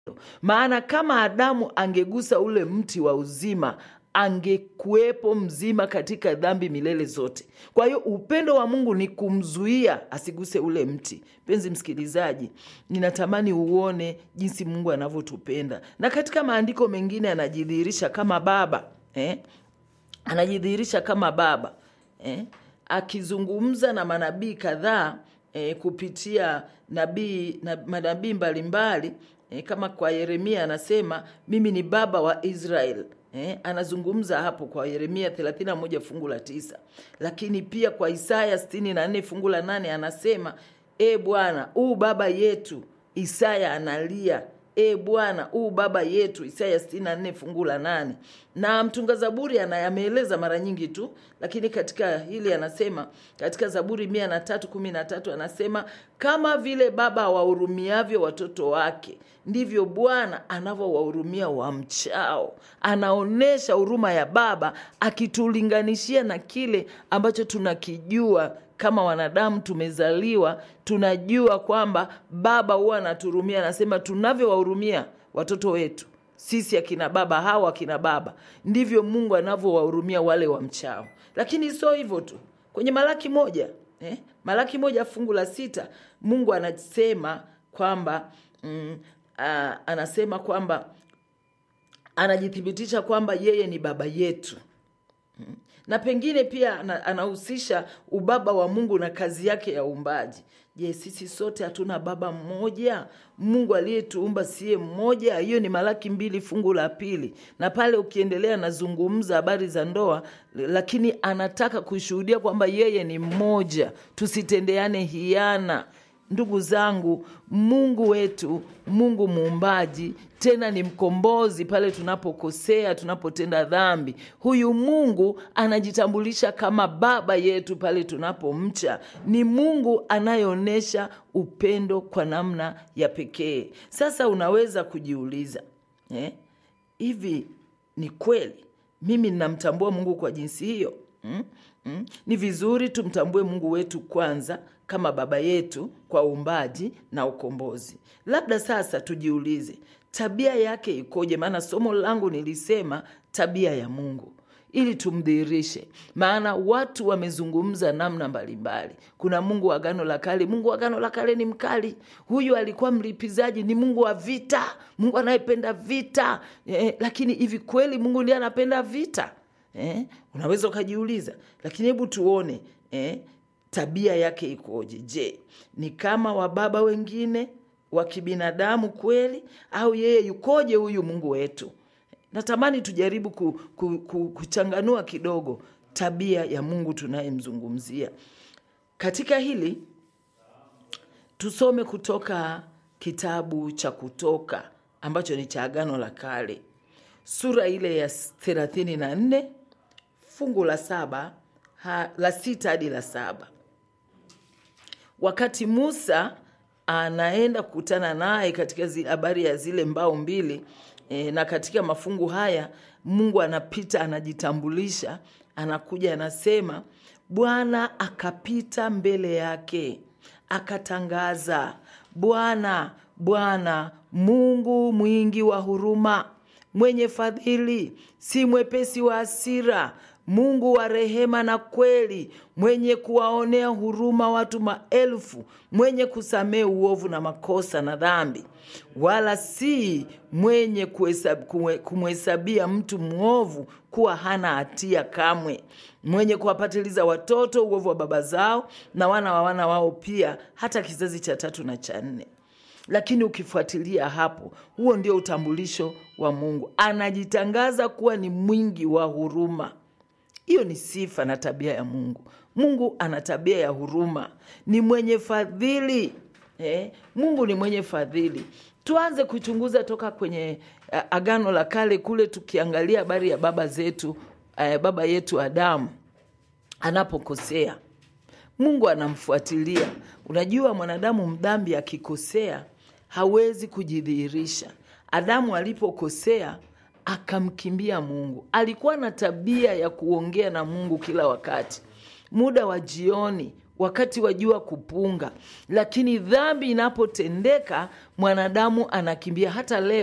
maana kama adamu angegusa ule mti wa uzima angekuwepo mzima katika dhambi milele zote kwa hiyo upendo wa mungu ni kumzuia asiguse ule mti mpenzi msikilizaji ninatamani uone jinsi mungu anavyotupenda na katika maandiko mengine anajidhihirisha kama baba eh? anajidhihirisha kama baba eh? akizungumza na manabii kadhaa eh, kupitia nabii na manabii mbalimbali eh, kama kwa yeremia anasema mimi ni baba wa israel Eh, anazungumza hapo kwa yeremia 31 fungu la tisa lakini pia kwa isaya 64 fungu la nane anasema e bwana huu baba yetu isaya analia e bwana huu baba yetu isaya 64 fungu la nane na mtunga zaburi ana- ameeleza mara nyingi tu lakini katika hili anasema katika zaburi mia na tatu kumi na tatu anasema kama vile baba awahurumiavyo watoto wake ndivyo bwana anavyowahurumia wamchao anaonyesha huruma ya baba akitulinganishia na kile ambacho tunakijua kama wanadamu tumezaliwa tunajua kwamba baba huwa anaturumia anasema tunavyowahurumia watoto wetu sisi akina baba hawa akina baba ndivyo mungu anavyowahurumia wale wamchao lakini sio hivyo tu kwenye malaki moja eh? malaki moja fungu la sita mungu anasema kwamba mm, a, anasema kwamba anajithibitisha kwamba yeye ni baba yetu na pengine pia ana- anahusisha ubaba wa mungu na kazi yake ya uumbaji je sisi sote hatuna baba mmoja mungu aliyetuumba siye mmoja hiyo ni malaki mbili fungu la pili na pale ukiendelea anazungumza habari za ndoa lakini anataka kushuhudia kwamba yeye ni mmoja tusitendeane hiana ndugu zangu mungu wetu mungu muumbaji tena ni mkombozi pale tunapokosea tunapotenda dhambi huyu mungu anajitambulisha kama baba yetu pale tunapomcha ni mungu anayeonyesha upendo kwa namna ya pekee sasa unaweza kujiuliza eh? hivi ni kweli mimi ninamtambua mungu kwa jinsi hiyo mm? Mm? ni vizuri tumtambue mungu wetu kwanza kama baba yetu kwa uumbaji na ukombozi labda sasa tujiulize tabia yake ikoje maana somo langu nilisema tabia ya mungu ili tumdhihirishe maana watu wamezungumza namna mbalimbali kuna mungu wa agano la kale mungu wa agano la kale ni mkali huyu alikuwa mlipizaji ni mungu wa vita mungu anayependa vita eh, lakini hivi kweli mungu ndiye anapenda vita eh? unaweza ukajiuliza lakini hebu tuone eh? tabia yake ikoje je ni kama wababa wengine wa kibinadamu kweli au yeye yukoje huyu mungu wetu natamani tujaribu ku, ku, ku, kuchanganua kidogo tabia ya mungu tunayemzungumzia katika hili tusome kutoka kitabu cha kutoka ambacho ni cha agano la kale sura ile ya thelathini na nne fungu la saba ha, la sita hadi la saba wakati musa anaenda kukutana naye katika zi- habari ya zile mbao mbili e, na katika mafungu haya mungu anapita anajitambulisha anakuja anasema bwana akapita mbele yake akatangaza bwana bwana mungu mwingi wa huruma mwenye fadhili si mwepesi wa hasira mungu wa rehema na kweli mwenye kuwaonea huruma watu maelfu mwenye kusamehe uovu na makosa na dhambi wala si mwenye kuhesab- kumwe- kumhesabia mtu mwovu kuwa hana hatia kamwe mwenye kuwapatiliza watoto uovu wa baba zao na wana wa wana wao pia hata kizazi cha tatu na cha nne lakini ukifuatilia hapo huo ndio utambulisho wa mungu anajitangaza kuwa ni mwingi wa huruma hiyo ni sifa na tabia ya mungu mungu ana tabia ya huruma ni mwenye fadhili eh? mungu ni mwenye fadhili tuanze kuchunguza toka kwenye uh, agano la kale kule tukiangalia habari ya baba zetu uh, baba yetu adamu anapokosea mungu anamfuatilia unajua mwanadamu mdhambi akikosea hawezi kujidhihirisha adamu alipokosea akamkimbia mungu alikuwa na tabia ya kuongea na mungu kila wakati muda wa jioni wakati wa jua kupunga, lakini dhambi inapotendeka mwanadamu anakimbia. Hata leo